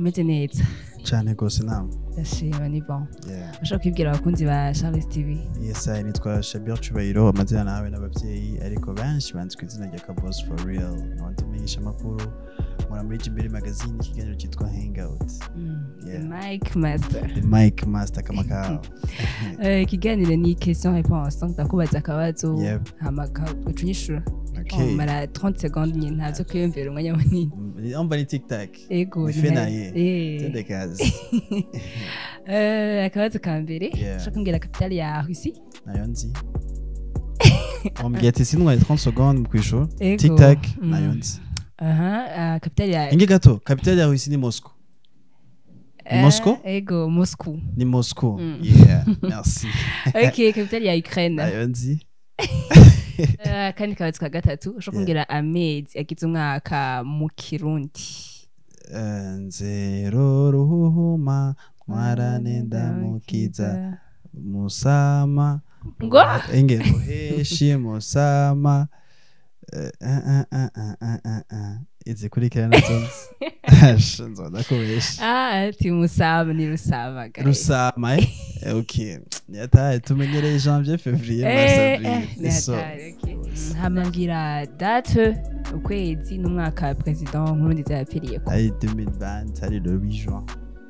umeze neza cyane rwose nama ndashima ni bon Yeah. ushobora kwibwira abakunzi ba charles tv yes I nitwa shabir cyubahiro amazina nawe n'ababyeyi ariko benshi banzi ku izina rya kabos for real nkaba menyesha amakuru nkora muri jimbere magazine ikiganiro cyitwa hangout Yeah. mike master the mike master kama kawa Eh, ikiganiro ni question réponse ndakubaza akabazo Yep. hama uca unyishura okay mara 30 secondes nyine ntazo kwiyumvira umwanya munini umva ni tiktak ego Ife ni- naye. Eh. tende kazi Eh, akabazo ka mbere Yeah. ushaka kumbwira kapitali ya russi nayo nzi wambwiye ati sinwari 30 secondes mu kwishura Ego. tiktak Mm. nayo nzi aha ah, kapitali ya ingi gato kapitali ya Russie ni Moscow Eh, Moscow? ego moscou ni Moscow Mm. yeah merci ok kapitali ya ukraine nayo nzi Eh, akandi kabazo ka gatatu ushaka kumbwira amezi agize umwaka mu kirundi Eh, nzero ruhuma mwarane ndamukiza musama ngo enge muheshi musama Eh, eh, eh, eh, eh, eh, eh, eh. izikurikira nazo nzi nzonda kubesha ah ati musaba ni rusaba guys. rusama eh Eh, ok yataye tumenyereye janvier février mars Eh, avril eh, ni Iso. hatari, okay. Mm, hamambwira date ukwezi n'umwaka president nkurunziza yapfiriyeko ari 2020 ari le 8 juin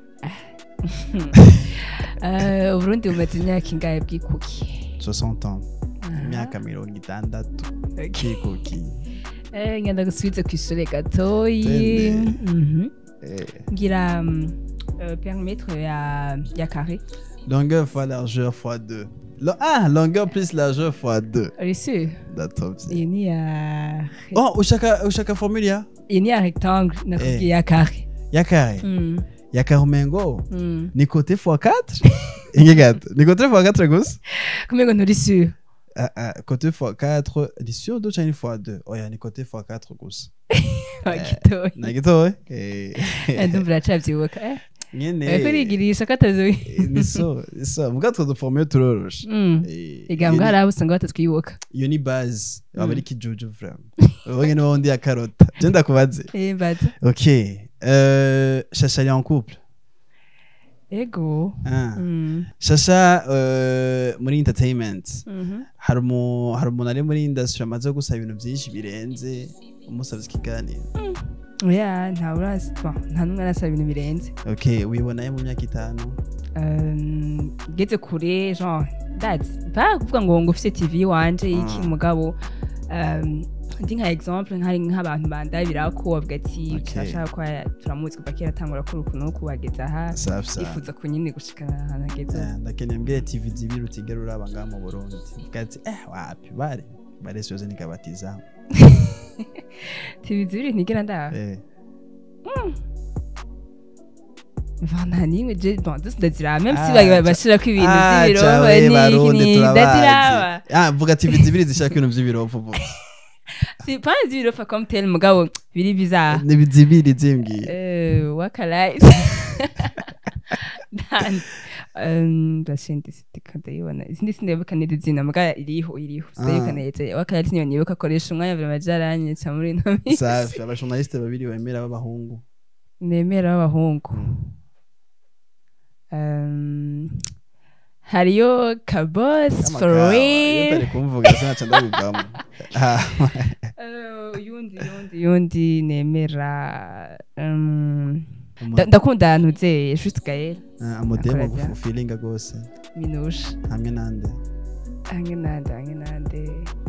Eh, uburundi bumaze imyaka ingahe bwikuki 60 ans imyaka mirongo itandatu kikuki Eh, ngenda gusubize ku ishure gatoyi Tende. Mhm. Eh, ngira mm, eh, perimetre ya ya carré longueur fois largeur fois 2 ah longueur plus largeur fois 2 uri sûr ndatovye iyi ni ya oh ushaka ushaka formule ya iyi ni ya rectangle nakubwiye ya carré ya kare Mm, ya kare umengo mm. ni côté fois 4 ingi gato ni côté fois 4 gusa kumengo nturi sûr ah, ah, côté fois 4 ni sur 2 cyangwa ni fois 2 oya ni côté fois 4 gusa bagitoye nagitowe Eh. ndumva uracavyibuka eh nyene ariko urigirisha ko atazi Eh, ni so ni so mbwa two duformule turoroshe Mm. Eh, igambwa iyo hari ni- abo usanga batatwibuka iyo ni base aba Mm. ari kijuju vraiment ubonye niba wundi yakarota je ndakubaze Eh, mbaza ok euh, shasha ari en couple ego ah. Mm. shasha euh, muri entertainment Mhm. hari umu- hari umuntu ari muri industry amaze gusaba ibintu byinshi birenze umusabye ikiganiro oya nta urazi bon, nta n'umwe arasaba ibintu birenze ok wibonaye mu myaka itanu Um, ngeze kure genre ndazi ba kuvuga ngo ngo ufite tv wanje iki Mm. mugabo um, ndi nka exemple nkari nk'abantu bandabira ko bavuga ati Okay. turashaka ko turamuzi kuva kera atangura kuri uku n'uku wageze aha safi safi yifuza ku nyine gushikana ahantu ageze Eh, ndakeneye mbwira tv zibiri utigera uraba ngaha mu burundi Uvuga ati eh wapi bare bare siyoze nikabatiza tv zibiri ntigera ndaba eh Enfin, nta n'imwe je bon zose ndaziraba même si Ah, bagi- ca- bashirako ibintu Ah, vy'ibiroba cawe, n'iki Barundi, ni turabazi. ndaziraba ah vuga tv zibiri zishaka ibintu by'ibirovu vuga si pas z'ibirofa comme tel mugabo biri bizarre ni zibiri zimbwiye Euh, wakalize Dan um, ndashindi sitika ndayibona izindi sindayibuka neza izina muga iriho iriho sindayibuka Ah. neza wakalize niyo nibuka akoresha umwanya buri majaranyica muri ino minsi safi abashonaliste babiri bemera b'abahungu nemera w'abahungu um, hariyo kabos for Amakawa, iyo real utari kumvuga sinaca ndabivamo Ah, Eh, uyundi uyundi uyundi nemera um, umu- nda- ndakunda ahantu uzeye juste gael ah, amodemo Akora bya- ufilinga rwose minusha hamwe nande hamwe nande hamwe nande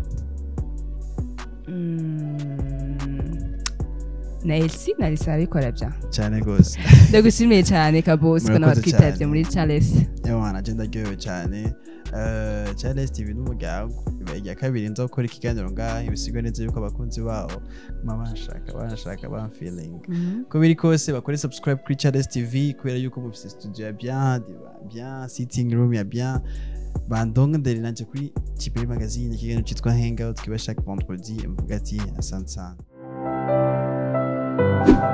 Mm, na elsi na lisa arabikora bya cyane rwose ndagushimiye cyane kabose ko Murakoze nabatwitabye cyane. muri charles ewana je ndaryohewe cyane Eh, charles tv n'umuryango ibaye irya kabiri nza gukora ikiganiro ngaha ibisigwe neza yuko abakunzi bawo mama banshaka banshaka bamfeeling uko biri kose bakore subscribe kuri charles tv kubera yuko mufise studio ya bien diba bien sitting room ya bien bandongondere nanje kuri kiperi magazine ikiganiro cyitwa hangout kiba chaque vendredi mvuga ati asante sana